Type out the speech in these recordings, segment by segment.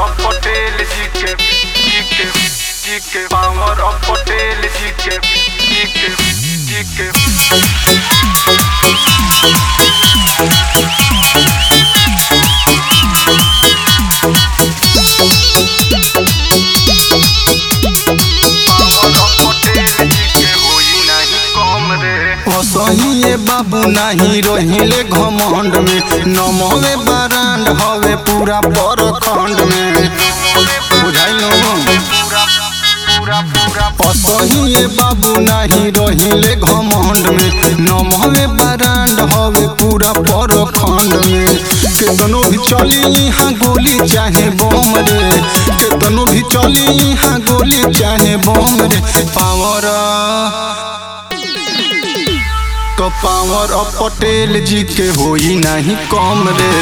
of Patel जी के जी के जी के पावर of Patel जी के जी के जी के पावर of Patel जी के होई नहीं कम रे असहिए बाबू नाही रहिले घमंड में नमवे बरांड हवे पूरा परखंड में बुझाइलो पूरा पूरा पूरा असहिए बाबू नाही रहिले घमंड में नमवे बरांड हवे पूरा परखंड में केतनो भी चली यहाँ गोली चाहे बम रे केतनो भी चली यहाँ गोली चाहे बम रे पावर तो पावर अब पटेल जी के होई नहीं कम रे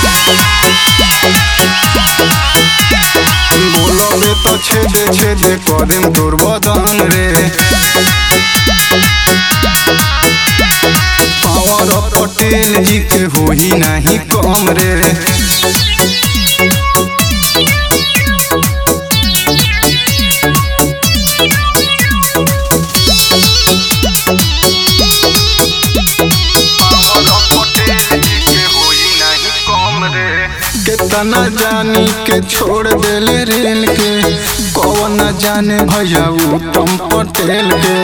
बोलबे तो छेदे छेदे करेम तोर बदन रे पावर अब पटेल जी के होई नहीं कम रे पावर of Patel जी के होई नहीं कम रे कितना जानी के छोड़ देले रेल के कौन न जाने भैया उत्तम पटेल के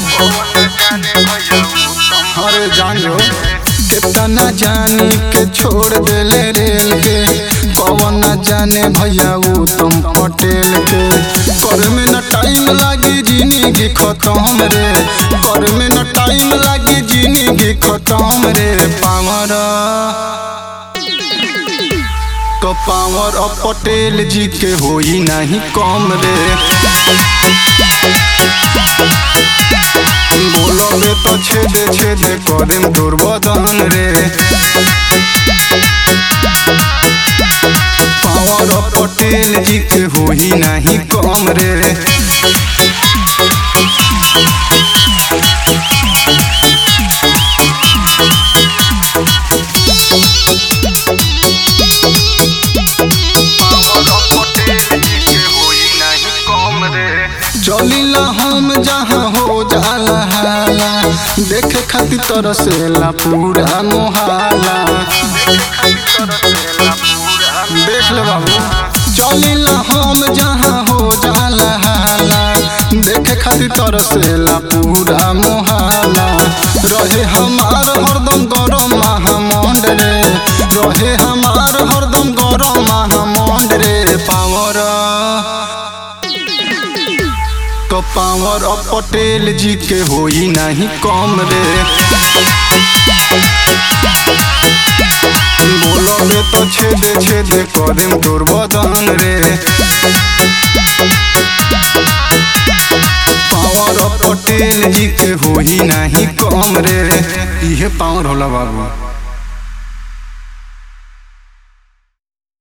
अरे जानो कितना जानी के छोड़ देले रेल के कौन न जाने भैया उत्तम पटेल के कर में न टाइम लागी जिंदगी खत्म रे कर में न टाइम लागी जिंदगी खत्म रे पावर तो पावर अब पटेल जी के होई नहीं कम रे बोलबे तो छेदे छेदे करेम तोर बदन रे पावर अब पटेल जी के होई नहीं कम रे पावर of Patel जी के होई नहीं कम रे चलिला हम जहाँ हो जाला हाला देखे खातिर तरसेला पूरा मोहाला देख ले बाबू चलिला हम जहाँ हो जाला हाला देखे खातिर तरसेला पूरा मोहाला रहे हमार हरदम गरम महामंड रे रहे हमार हरदम गरम महामंड रे पावर तो पावर अब पटेल जी के होई नहीं कम रे बोलबे तो छेदे छेदे करेम तोर बदन रे पावर अब पटेल जी के होई नहीं कम रे इहे पावर होला बाबू